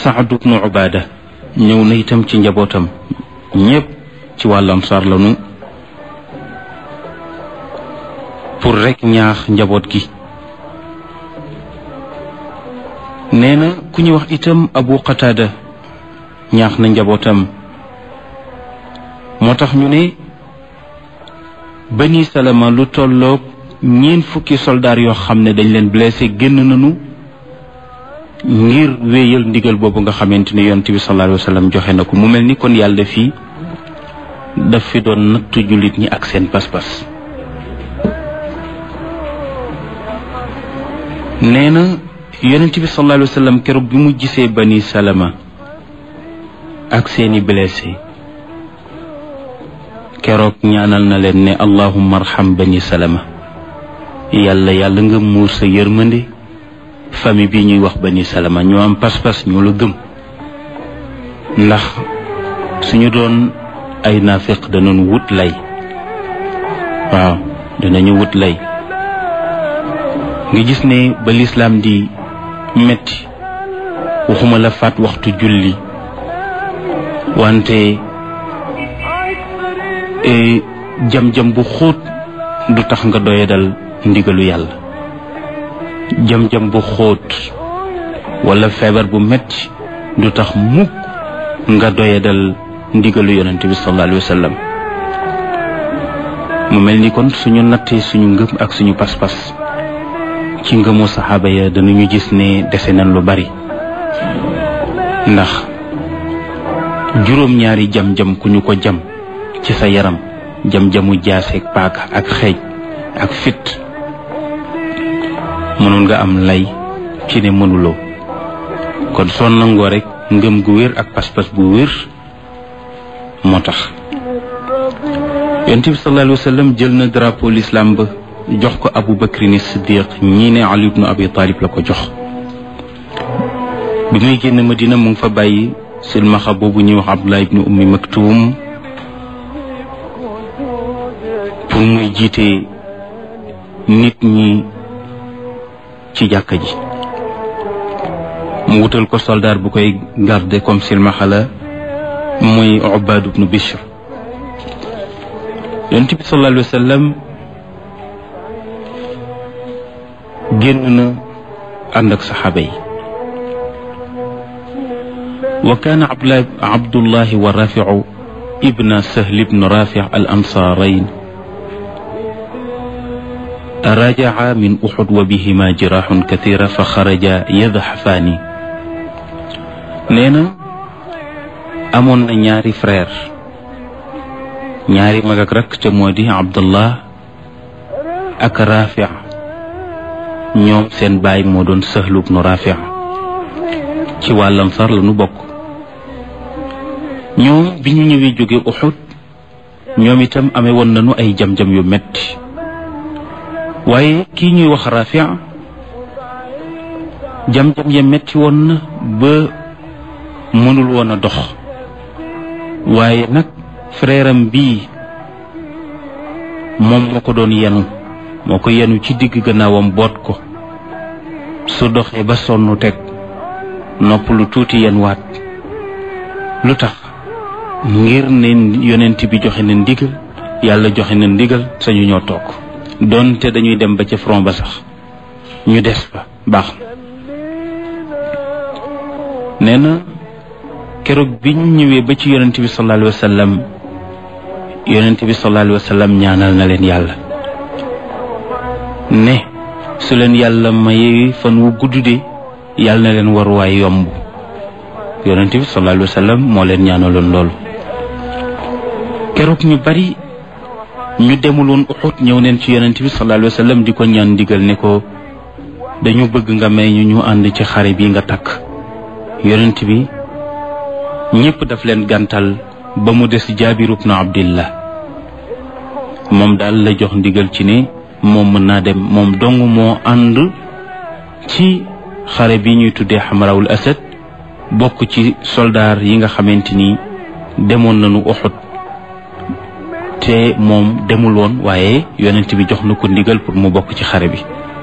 Saad ibnu Ubaada ñëw na itam ci njabootam ñépp ci wàllu ansaar lanu pour rekk ñaax njaboot gi nee na ku ñu wax itam Abu Qataada ñaax na njabootam moo tax ñu ne Bani Salama lu tolloog ñeent fukki soldaar yoo xam ne dañ leen blessé génn nañu ngir wéyal ndigal boobu nga xamante ne yonent bi sallallahu alayhi wa sallam joxe na ko mu mel ni kon yàlla fii daf fi doon nattu jullit ñi ak seen pas-pas nee na yonent bi sallallahu alayhi wa sallam keroog bi mu gisee bani salama ak seeni blessé keroog ñaanal na leen ne allahumma arham bani salama yàlla yàlla nga muur sa yërmande famille bi ñuy wax bani salama ñoo am pas-pas ñoo la gëm ndax suñu doon ay naafiq danañu wut lay waaw danañu wut lay nga gis ne ba lislaam di metti waxuma la faat waxtu julli wante jam-jam bu xóot du tax nga doyadal ndigalu yàlla jam-jam bu xóot wala feebar bu metti du tax mukk nga doyadal ndigalu yonent bi sallallahu alayhi wa sallam mu mel ni kon suñu nattee suñu ngëm ak suñu pas-pas ci ngëmu saxaaba ya danañu gis ne dese nañ lu bari ndax juróom-ñaari jam-jam ku ñu ko jam ci sa yaram jam-jamu jaaseeg paaka ak xeej ak fit mënoon nga am lay ci ne mënuloo kon soo nangoo rek ngëm gu wér ak pas-pas bu wér moo tax yonent bi sallallahu alayhi wa sallam jël na drapeau l'islam ba jox ko abu bakrin siddiq ñii ne ali ibnu abi talib la ko jox bi muy génn madina mu ngi fa bàyyi silmaxa boobu ñuy wax abdullah ibnu ummi maktuum pour muy jiite nit ñi ci jàkka ji mu wutal ko soldaar bu koy garder comme silmaxa la muy ubaad ibnu bishr yonent bi sallallahu alayhi wa sallam génn na ànd ak saxaaba yi wa kaana abdullahi wa rafiu ibna sahl ibn rafi al ansaarayn rajaca min uxud wa bihima jiraaxun kathira fa xaraja yadxafaani nee na amoon na ñaari frère ñaari mag ak rakk te moo di abdullah ak rafi ñoom seen baay moo doon sahlu ibnu rafi ci wàllam sar la nu bokk ñoom bi ñu ñëwee jóge uxud ñoom itam amee woon nañu ay jam-jam yu metti waaye kii ñuy wax rafi jam-jam ya metti woon na ba mënul woon a dox waaye nag frère am bii moom moo ko doon yenu moo ko yenu ci digg gannaawam boot ko su doxee ba sonn teg nopp lu tuuti yen waat lu tax ngir ne yonent bi joxe na ndigal yàlla joxe na ndigal sañu ñoo toog doonte dañuy dem ba ca front ba sax ñu des fa baax na nee na keroog bi ñu ñëwee ba ci yonent bi sallallahu alayhi wa sallam yonent bi sallallahu alayhi wa sallam ñaanal na leen yàlla ne su leen yàlla mayee fan wu gudd de yàlla na leen waruwaay yomb yonent bi sallallahu alayhi wa sallam moo leen ñaanaloon loolu keroog ñu bari ñu demuloon uxut ñëw neen ci yonent bi sallallahu alayhi wa sallam di ko ñaan ndigal ne ko dañu bëgg nga may ñu ñu ànd ci xare bi nga takk yonent bi ñépp daf leen gàntal ba mu des jaabir ibnu abdillah moom daal la jox ndigal ci ne moom mën naa dem moom dong moo ànd ci xare bi ñuy tuddee xamarawul asad bokk ci soldaar yi nga xamante ni demoon nañu uxut te moom demul woon waaye yonent bi jox na ko ndigal pour mu bokk ci xare bi